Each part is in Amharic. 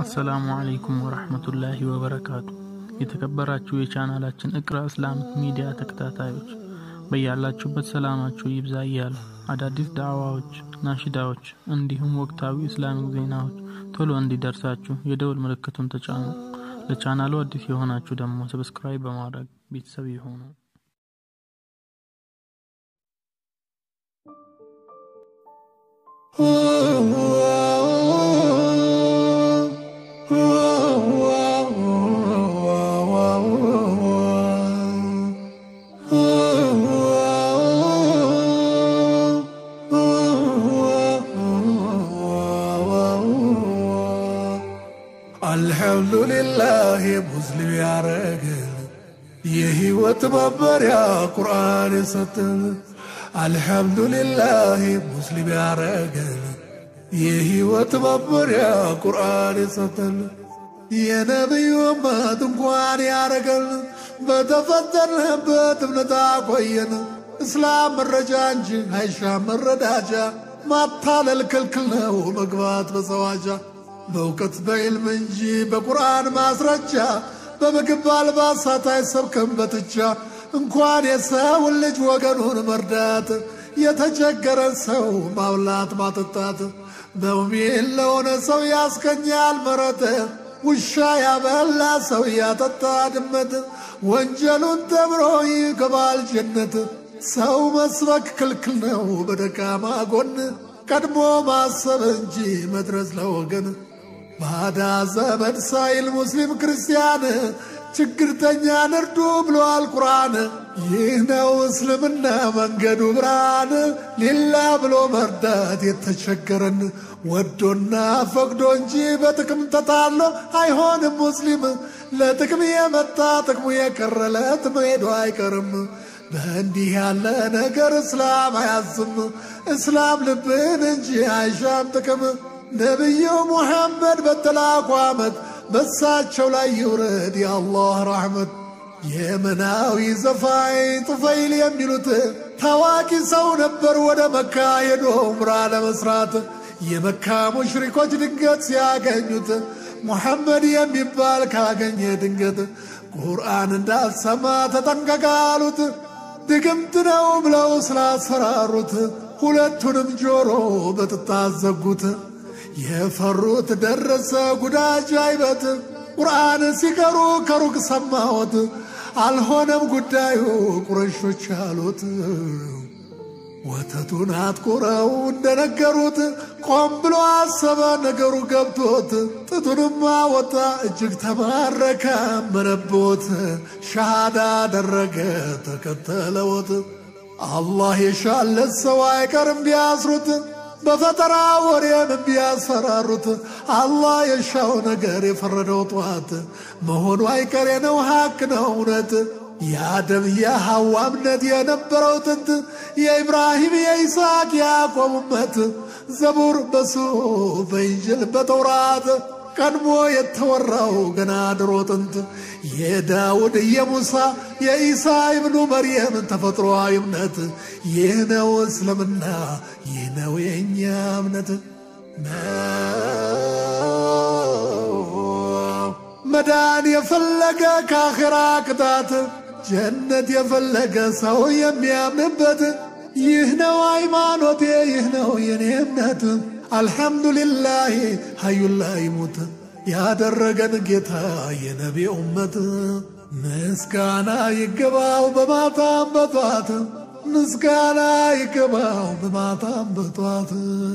አሰላሙ አለይኩም ወረህመቱላሂ ወበረካቱ። የተከበራችሁ የቻናላችን እቅራ እስላሚክ ሚዲያ ተከታታዮች በያላችሁበት ሰላማችሁ ይብዛ እያሉ አዳዲስ ዳዕዋዎች፣ ናሽዳዎች እንዲሁም ወቅታዊ እስላሚክ ዜናዎች ቶሎ እንዲደርሳችሁ የደውል ምልክቱን ተጫኑ። ለቻናሉ አዲስ የሆናችሁ ደግሞ ሰብስክራይብ በማድረግ ቤተሰብ ይሆኑ። አልሐምዱሊላህ ሙስሊም ያረገን የህይወት መመሪያ ቁርአን የሰጠን አልሐምዱሊላህ ሙስሊም ያረገን የህይወት መመሪያ ቁርአን የሰጠን የነቢዩ እመት እንኳን ያረገን በተፈጠርንበት እምነት አቆየን። እስላም መረጃ እንጂ አይሻም መረዳጃ፣ ማታለል ክልክል ነው መግባት በሰዋጃ በእውቀት በዕልም እንጂ በቁርአን ማስረጃ በምግብ አልባሳት አይሰብክም በትቻ እንኳን የሰውን ልጅ ወገኑን መርዳት የተቸገረን ሰው ማብላት ማጠጣት በውሜን ለሆነ ሰው ያስገኛል መረት ውሻ ያበላ ሰው ያጠጣ ድመት ወንጀሉን ተምሮ ይገባል ጀነት። ሰው መስበክ ክልክል ነው በደካማ ጎን ቀድሞ ማሰብ እንጂ መድረስ ለወገን ባዳ ዘመድ ሳይል ሙስሊም ክርስቲያን ችግርተኛን እርዱ ብሏል ቁርአን። ይህ ነው እስልምና መንገዱ ብርሃን፣ ሌላ ብሎ መርዳት የተቸገረን ወዶና ፈቅዶ እንጂ በጥቅም ተታሎ አይሆንም ሙስሊም። ለጥቅም የመጣ ጥቅሙ የቀረለት መሄዱ አይቀርም። በእንዲህ ያለ ነገር እስላም አያዝም። እስላም ልብን እንጂ አይሻም ጥቅም። ነቢዩ ሙሐመድ በተላኩ ዓመት በሳቸው ላይ ይውረድ የአላህ ረሕመት። የመናዊ ዘፋኝ ጡፈይል የሚሉት ታዋቂ ሰው ነበር። ወደ መካ ሄዶ ዑምራ ለመስራት የመካ ሙሽሪኮች ድንገት ሲያገኙት ሙሐመድ የሚባል ካገኘ ድንገት ቁርአን እንዳልሰማ ተጠንቀቃሉት። ድግምት ነው ብለው ስላስፈራሩት ሁለቱንም ጆሮ በጥጣት ዘጉት። የፈሩት ደረሰ ጉዳጅ አይበት ቁርአን ሲቀሩ ከሩቅ ሰማሁት። አልሆነም ጉዳዩ ቁረሾች አሉት። ወተቱን አጥቁረው እንደነገሩት ቆም ብሎ አሰበ ነገሩ ገብቶት ጥቱንም አወጣ እጅግ ተማረከ መነቦት ሻሃዳ አደረገ ተከተለዎት። አላህ የሻለት ሰው አይቀርም ቢያስሩት በፈጠራ ወሬም ቢያስፈራሩት አላህ የሻው ነገር የፈረደው ጠዋት መሆኑ አይቀሬ ነው ሐቅ ነው እውነት የአደም የሐዋ እምነት የነበረው ጥንት የኢብራሂም የይስሐቅ ያዕቆብ እመት ዘቡር በሱፍ በኢንጅል በተውራት ቀድሞ የተወራው ገና ድሮ ጥንት የዳውድ የሙሳ የኢሳ ኢብኑ መርየም ተፈጥሮአዊ እምነት ይህ ነው እስልምና ይህ ነው የእኛ እምነት መዳን የፈለገ ከአኼራ ቅጣት ጀነት የፈለገ ሰው የሚያምንበት ይህ ነው ሃይማኖቴ ይህ ነው የኔ እምነት አልሐምዱሊላህ ሀዩላ ይሙት ያደረገን ጌታ የነቢ ኡመት ምስጋና ይገባው በማታም በጧት ምስጋና ይገባው በማታም በጧት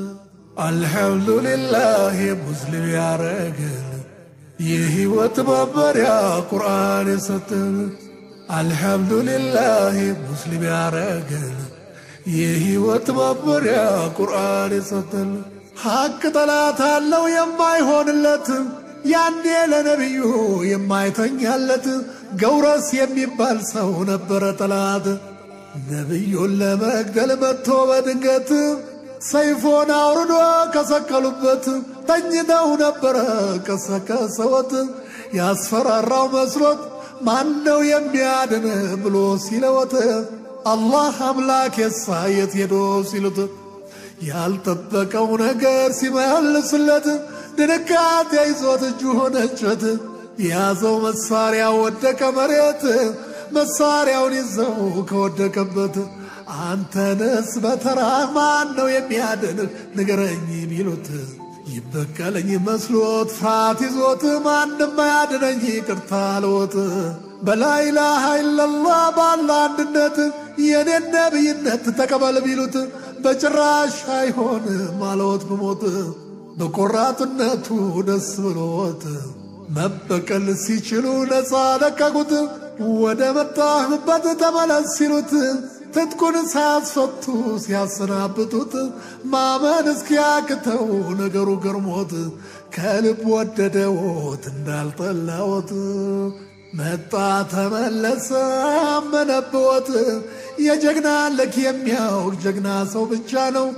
አልሐምዱሊላህ ሙስሊም ያረገን የህይወት መመሪያ ቁርአን የሰጠን አልሐምዱሊላህ ሙስሊም ያረገን የህይወት መመሪያ ቁርአን የሰጠን ሐቅ ጠላት አለው የማይሆንለት ያኔ ለነቢዩ የማይተኛለት ገውረስ የሚባል ሰው ነበረ ጠላት ነቢዩን ለመግደል መጥቶ በድንገት ሰይፎን አውርዶ ከሰቀሉበት ተኝተው ነበረ ቀሰቀሰወት ያስፈራራው መስሎት ማን ነው የሚያድን ብሎ ሲለወት አላህ አምላክ የሳ የት ሄዶ ሲሉት ያልጠበቀው ነገር ሲመልስለት ድንጋጤ ይዞት እጁ ሆነችት የያዘው መሳሪያ ወደቀ መሬት መሳሪያውን ይዘው ከወደቀበት አንተንስ በተራ ማን ነው የሚያድንህ ንገረኝ ቢሉት ይበቀለኝ መስሎት ፍርሃት ይዞት ማንም አያድነኝ ይቅርታ አልዎት በላኢላሃ ኢለላህ ባለ አንድነት የኔን ነብይነት ተቀበል ቢሉት በጭራሽ አይሆንም አለዎት ብሞት በቆራጥነቱ ደስ ብሎት መበቀል ሲችሉ ነፃ ለቀቁት። ወደ መጣህበት ተመለስ ሲሉት ትጥቁን ሳያስፈቱ ሲያሰናብቱት ማመን እስኪያቅተው ነገሩ ገርሞት ከልብ ወደደዎት እንዳልጠላዎት መጣ ተመለሰ አመነብዎት የጀግና ልክ የሚያውቅ ጀግና ሰው ብቻ ነው።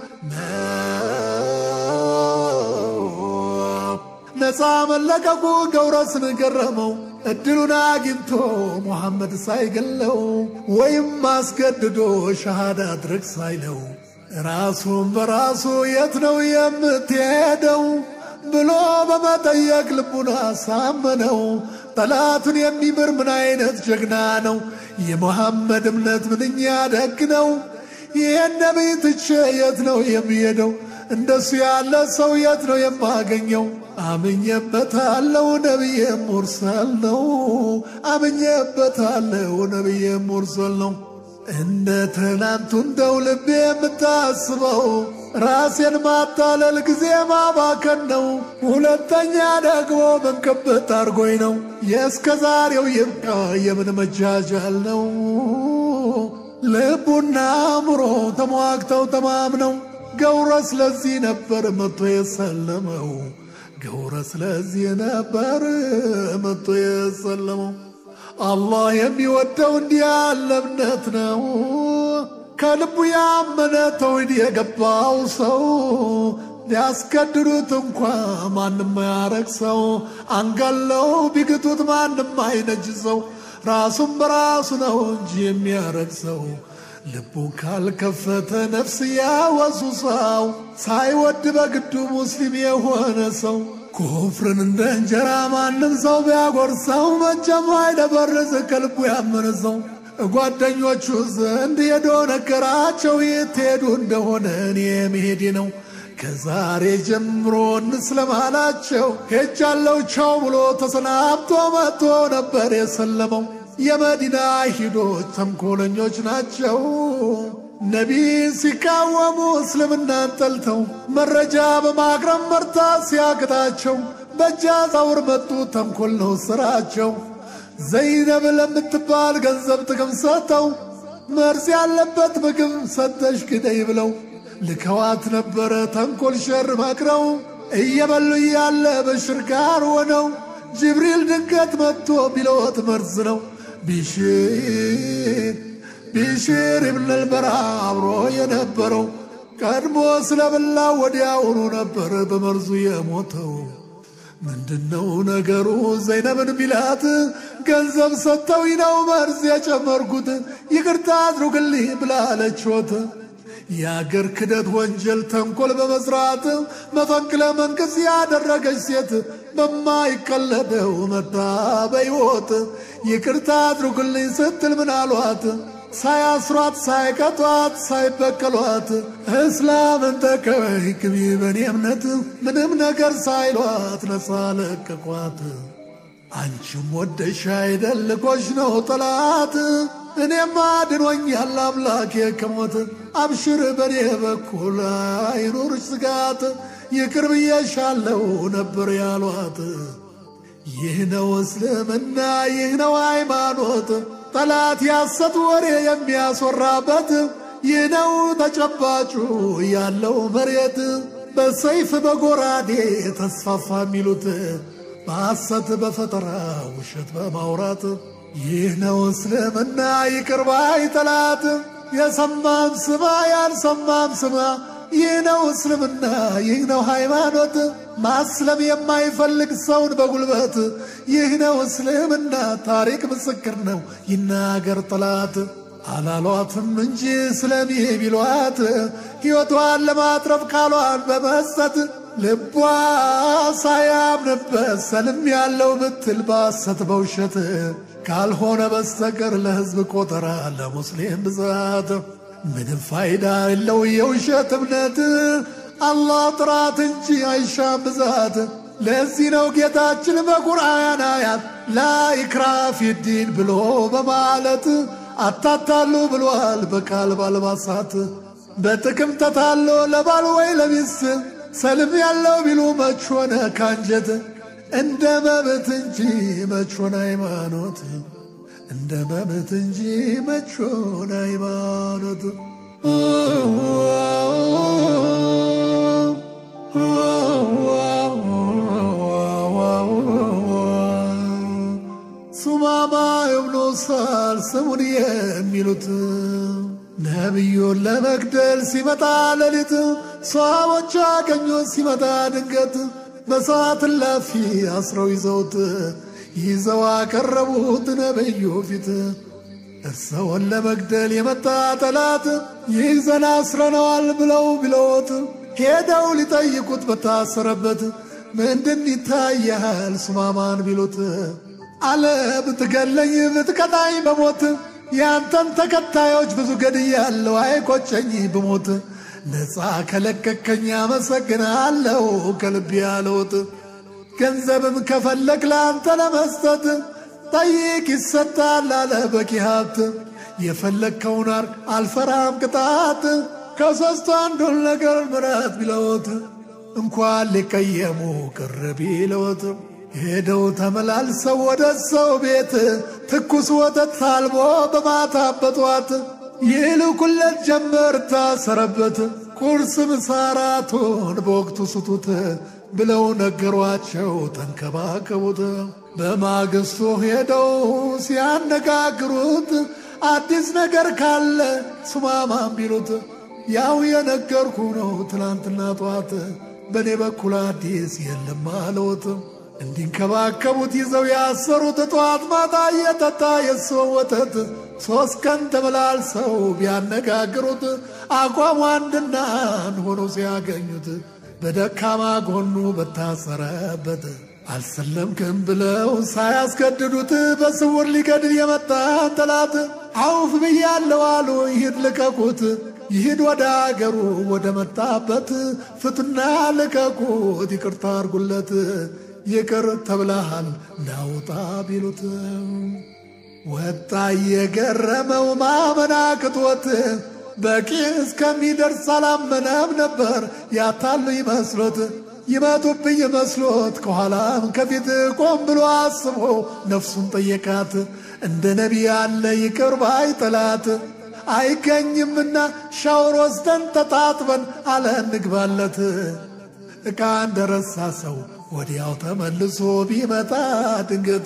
ነፃ መለቀቁ ገውረስን ገረመው እድሉን አግኝቶ ሙሐመድ ሳይገለው ወይም አስገድዶ ሸሃዳ አድርግ ሳይለው ራሱን በራሱ የት ነው የምትሄደው ብሎ በመጠየቅ ልቡን አሳመነው። ጠላቱን የሚምር ምን አይነት ጀግና ነው! የሙሐመድ እምነት ምንኛ ደግ ነው! ይህን ነቢይ ትቼ የት ነው የሚሄደው? እንደሱ ያለ ሰው የት ነው የማገኘው? አምኜበታለሁ ነቢየ ሙርሰል ነው። አምኜበታለሁ ነቢየ ሙርሰል ነው። እንደ ትናንቱ እንደው ልቤ የምታስበው ራሴን ማታለል ጊዜ ማባከን ነው። ሁለተኛ ደግሞ መንከበት አርጎኝ ነው። የእስከ ዛሬው ይብቃ የምን መጃጃል ነው። ልቡና አእምሮ ተሟግተው ተማምነው ገውረ ስለዚህ ነበር መጥቶ የሰለመው። ገውረ ስለዚህ ነበር መጥቶ የሰለመው። አላህ የሚወደው እንዲህ ያለ እምነት ነው። ከልቡ ያመነ ተውሂድ የገባው ሰው ሊያስገድዱት እንኳ ማንም አያረግ ሰው አንገለው ቢግቱት ማንም አይነጅ ሰው ራሱን በራሱ ነው እንጂ የሚያረግ ሰው ልቡ ካልከፈተ ነፍስ ያወሱ ሰው ሳይወድ በግዱ ሙስሊም የሆነ ሰው ኩፍርን እንደ እንጀራ ማንም ሰው ቢያጎርሰው መቼም አይደበርዝ ከልቡ ያመነ ሰው ጓደኞቹ ዘንድ ሄዶ ነገራቸው የት ሄዱ እንደሆነ እኔ መሄዴ ነው ከዛሬ ጀምሮ እንስለማላቸው ሄጃለው ቻው ብሎ ተሰናብቶ መጥቶ ነበር የሰለመው። የመዲና ሂዶች ተንኮለኞች ናቸው። ነቢይን ሲቃወሙ እስልምናን ጠልተው መረጃ በማቅረብ መርታት ሲያቅታቸው በእጅ አዛውር መጡ። ተንኮል ነው ስራቸው። ዘይነብ ለምትባል ገንዘብ ጥቅም ሰጥተው መርዝ ያለበት ምግብ ሰጠሽ ግደይ ብለው ልከዋት ነበረ ተንኮል ሸር መክረው እየበሉ እያለ በሽር ጋር ሆነው ጅብሪል ድንገት መጥቶ ቢለወት መርዝ ነው ቢሽር ቢሽር ኢብኑል በራ አብሮ የነበረው ቀድሞ ስለበላ ወዲያውኑ ነበር በመርዙ የሞተው። ምንድነው ነገሩ? ዘይነብን ቢላት ገንዘብ ሰጥተው ነው መርዝ የጨመርኩት ይቅርታ አድርጉልኝ ብላለችዎት። የአገር ክደት ወንጀል ተንኮል በመስራት መፈንቅለ መንግሥት ያደረገች ሴት በማይቀለደው መታ በሕይወት ይቅርታ አድርጉልኝ ስትል ምን አሏት? ሳያስሯት ሳይቀጧት ሳይበቀሏት እስላምን ተቀበይ ግቢ በኔ እምነት ምንም ነገር ሳይሏት ነፃ ለቀቋት። አንቺም ወደሽ አይደል ልኮሽ ነው ጠላት እኔም አድኖኛል አምላኬ ከሞት አብሽር በኔ በኩል አይኑርሽ ስጋት ይቅር ብዬሻለው ነበር ያሏት። ይህ ነው እስልምና ይህ ነው ሃይማኖት ጠላት ያሰት ወሬ የሚያስወራበት ይህ ነው ተጨባጩ ያለው መሬት በሰይፍ በጎራዴ ተስፋፋ የሚሉት በሐሰት በፈጠራ ውሸት በማውራት ይህ ነው እስልምና ይቅር ባይ ጠላት የሰማም ስማ ያልሰማም ስማ ይህ ነው እስልምና ይህ ነው ሃይማኖት ማስለም የማይፈልግ ሰውን በጉልበት ይህ ነው እስልምና ታሪክ ምስክር ነው ይናገር ጠላት አላሏትም እንጂ ስለሚ ቢሏት ሕይወቷን ለማትረፍ ቃሏን በመስጠት ልቧ ሳያምንበት ሰልም ያለው ብትል ባሰት በውሸት ካልሆነ በስተቀር ለሕዝብ ቆጠራ ለሙስሊም ብዛት ምንም ፋይዳ የለው የውሸት እምነት አላህ ጥራት እንጂ አይሻም ብዛት። ለዚህ ነው ጌታችን በቁርአን አያት ላኢክራሀ ፊዲን ብሎ በማለት አታታሉ ብሏል በቃል ባልባሳት በጥቅም ተታሎ ለባል ወይ ለሚስት ሰልም ያለው ቢሉ መች ሆነ ካንጀት እንደ መብት እንጂ መች ሆነ ሃይማኖት እንደ መብት እንጂ መች ሆነ ሃይማኖት ሱማማ እብኑ ሳል ስሙን የሚሉት ነቢዩን ለመግደል ሲመጣ ሌሊት ሰሃቦች አገኙት ሲመጣ ድንገት በሰዓት እላፊ አስረው ይዘውት ይዘው አቀረቡት ነቢዩ ፊት እርሰውን ለመግደል የመጣ ጠላት ይዘን አስረነዋል ብለው ቢለዎት ሄደው ሊጠይቁት በታሰረበት ምንድን ይታያል ሱማማን ቢሉት አለ ብትገለኝ ብትቀጣኝ በሞት ያንተን ተከታዮች ብዙ ገድያለሁ አይቆጨኝ ብሞት ነፃ ከለቀቀኝ አመሰግናለሁ ከልብ ያለውት ገንዘብም ከፈለግ ለአንተ ለመስጠት ጠይቅ ይሰጣል አለ በቂ ሀብት የፈለግከውን አርግ አልፈራም ቅጣት ከሦስቱ አንዱን ነገር ምረት ቢለውት እንኳን ሊቀየሙ ቅር ቢለውት ሄደው ተመላልሰው ወደ ሰው ቤት ትኩስ ወተት ታልቦ በማታ በጧት ይልኩለት ጀመር ታሰረበት ቁርስ ምሳራቱን በወቅቱ ስጡት ብለው ነገሯቸው ተንከባከቡት። በማግስቱ ሄደው ሲያነጋግሩት አዲስ ነገር ካለ ሱማማን ቢሉት ያው የነገርኩ ነው ትላንትና ጧት በእኔ በኩል አዲስ የለም አለውት። እንዲንከባከቡት ይዘው ያሰሩት ጠዋት ማታ እየጠጣ የሰውን ወተት ሦስት ቀን ተመላልሰው ቢያነጋግሩት አቋሙ አንድና አንድ ሆኖ ሲያገኙት በደካማ ጎኑ በታሰረበት አልሰለምክም ብለው ሳያስገድዱት በስውር ሊገድል የመጣን ጠላት አውፍ ብያለሁ አሉ። ይሂድ ልቀቁት፣ ይሂድ ወደ አገሩ ወደ መጣበት ፍቱና ልቀቁት፣ ይቅርታ አርጉለት ይቅር ተብለሃል ናውጣ ቢሉት ወጣ እየገረመው ማመን አቅቶት በቂ እስከሚደርስ አላመነም ነበር ያታሉ ይመስሎት ይመጡብኝ መስሎት ከኋላም ከፊት ቆም ብሎ አስቦ ነፍሱን ጠየቃት እንደ ነቢይ ያለ ይቅር ባይ ጠላት አይገኝምና ሻወር ወስደን ተጣጥበን አለ እንግባለት ዕቃ እንደረሳ ሰው ወዲያው ተመልሶ ቢመጣ ድንገት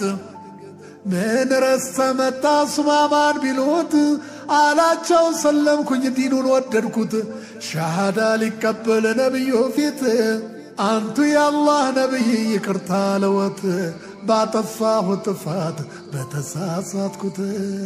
ምን ረስተ መጣ ሱማማን ቢሉት አላቸው ሰለምኩኝ ዲኑን ወደድኩት ሻሃዳ ሊቀበል ነቢዩ ፊት አንቱ የአላህ ነቢይ ይቅርታ ለወት ባጠፋሁ ጥፋት በተሳሳትኩት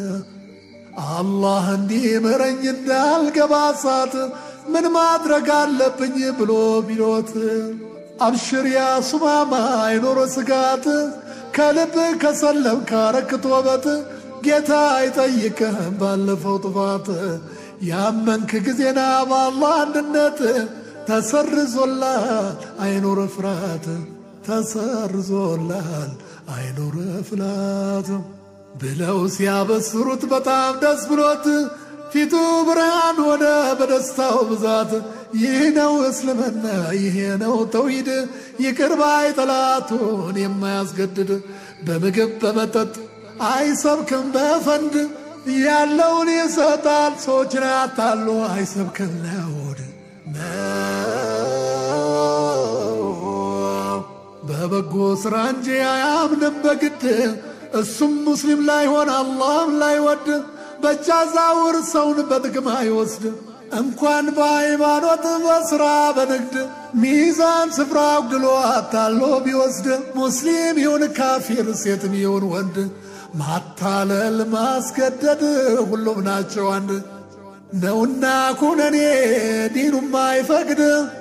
አላህ እንዲምረኝ እንዳልገባ እሳት ምን ማድረግ አለብኝ ብሎ ቢሎት አብሽር ያ ሱማማ አይኖሮ ስጋት ከልብ ከሰለም ካረክት ወበት ጌታ አይጠይቅህም ባለፈው ጥፋት ያመንክ ጊዜና በአላህ አንድነት ተሰርዞላል አይኖር ፍርሃት ተሰርዞላል አይኖር ፍላት ብለው ሲያበስሩት በጣም ደስ ብሎት ፊቱ ብርሃን ሆነ በደስታው ብዛት። ይህ ነው እስልምና፣ ይሄ ነው ተውሂድ፣ ይቅር ባይ ጠላቱን የማያስገድድ በምግብ በመጠጥ አይሰብክም በፈንድ ያለውን ይሰጣል ሰዎችን አታሎ አይሰብክም ለሆድ በበጎ ስራ እንጂ አያምንም በግድ እሱም ሙስሊም ላይሆን አላህም ላይወድ በእጅ አዛውር ሰውን በጥቅም አይወስድ እንኳን በሃይማኖት በስራ በንግድ ሚዛን ስፍራ አጉድሎ አታሎ ቢወስድ ሙስሊም ይሁን ካፊር ሴትም ይሁን ወንድ ማታለል ማስገደድ ሁሉም ናቸው አንድ ነውና ኩነኔ ዲኑም አይፈቅድ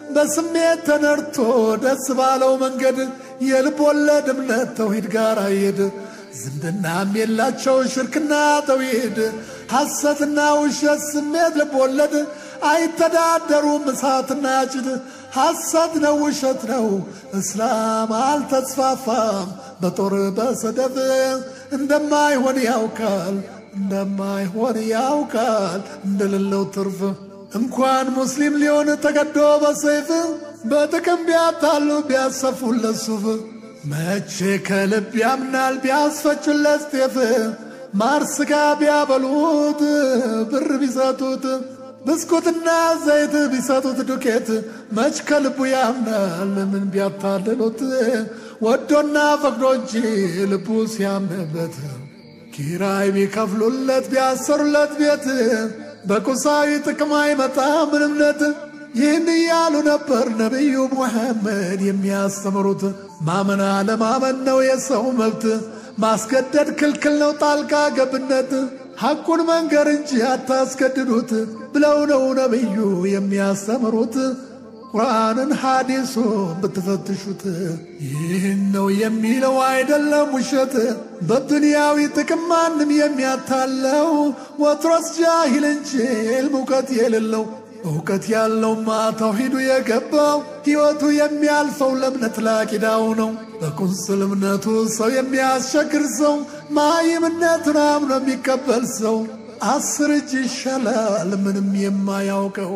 በስሜት ተነድቶ ደስ ባለው መንገድ የልብ ወለድ እምነት ተውሂድ ጋር አይሄድ ዝምድናም የላቸው ሽርክና ተውሂድ ሐሰትና ውሸት ስሜት ልብ ወለድ አይተዳደሩም እሳትና ጭድ ሐሰት ነው ውሸት ነው እስላም አልተስፋፋም በጦር በሰደፍ እንደማይሆን ያውቃል እንደማይሆን ያውቃል እንደሌለው ትርፍ እንኳን ሙስሊም ሊሆን ተገዶ በሰይፍ በጥቅም ቢያታሉ ቢያሰፉለት ሱፍ መቼ ከልብ ያምናል ቢያስፈጩለት ጤፍ ማር ስጋ ቢያበሉት ብር ቢሰጡት ብስኩትና ዘይት ቢሰጡት ዱቄት መች ከልቡ ያምናል ምን ቢያታልሉት ወዶና ፈቅዶ እንጂ ልቡ ሲያምንበት ኪራይ ቢከፍሉለት ቢያሰሩለት ቤት በቁሳዊ ጥቅም አይመጣ ምን እምነት ይህን እያሉ ነበር ነቢዩ ሙሐመድ የሚያስተምሩት። ማመን አለማመን ነው የሰው መብት፣ ማስገደድ ክልክል ነው ጣልቃ ገብነት። ሐቁን መንገር እንጂ አታስገድዱት ብለው ነው ነቢዩ የሚያስተምሩት። ቁርአንን ሐዲሱን ብትፈትሹት ይህን ነው የሚለው አይደለም ውሸት። በዱንያዊ ጥቅም ማንም የሚያታለው ወትሮስ ጃሂል እንጂ ዕልም እውቀት የሌለው እውቀት ያለውማ ተውሂዱ የገባው ሕይወቱ የሚያልፈው ለእምነት ላቂዳው ነው። በቁንስል እምነቱ ሰው የሚያስቸግር ሰው ማይምነቱን አምኖ የሚቀበል ሰው አስር እጅ ይሻላል ምንም የማያውቀው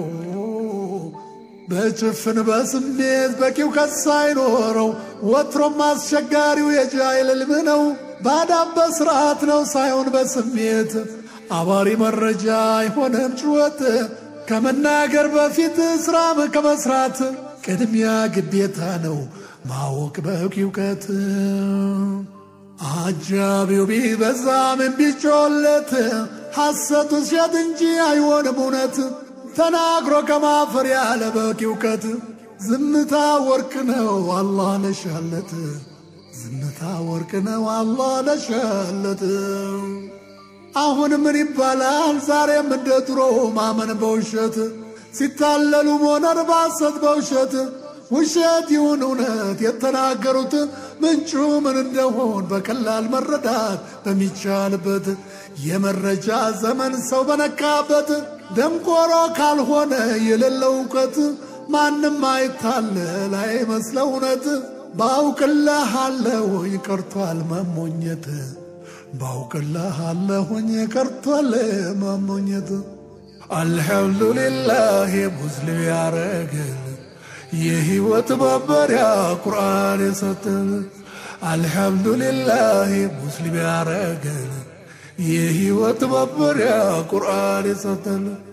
በጭፍን በስሜት በቂ እውቀት ሳይኖረው ወትሮም አስቸጋሪው የጃይል ዕልም ነው። ባዳም በስርዓት ነው ሳይሆን በስሜት አባሪ መረጃ አይሆንም ጭወት ከመናገር በፊት ስራም ከመስራት ቅድሚያ ግዴታ ነው ማወቅ በቂ እውቀት። አጃቢው ቢበዛም ቢጮለት ሐሰቱ ውሸት እንጂ አይሆንም እውነት። ተናግሮ ከማፈር ያለ በቂ እውቀት ዝምታ ወርቅ ነው አላህ ለሻለት ዝምታ ወርቅ ነው አላህ ለሻለት። አሁን ምን ይባላል ዛሬም እንደ ድሮ ማመን በውሸት ሲታለሉ መኖር ባሰት በውሸት ውሸት ይሁን እውነት የተናገሩት ምንጩ ምን እንደሆን በቀላል መረዳት በሚቻልበት የመረጃ ዘመን ሰው በነቃበት ደንቆሮ ካልሆነ የሌለው እውቀት ማንም አይታለል አይመስለው እውነት ባውቅልሃለሁኝ ቀርቷል መሞኘት ባውቅልሃለሁኝ ቀርቷል መሞኘት አልሐምዱሊላህ ሙስሊም ያረገን የህይወት መመሪያ ቁርአን የሰጠን አልሐምዱሊላህ ሙስሊም ያረገን የህይወት መመሪያ ቁርአን የሰጠን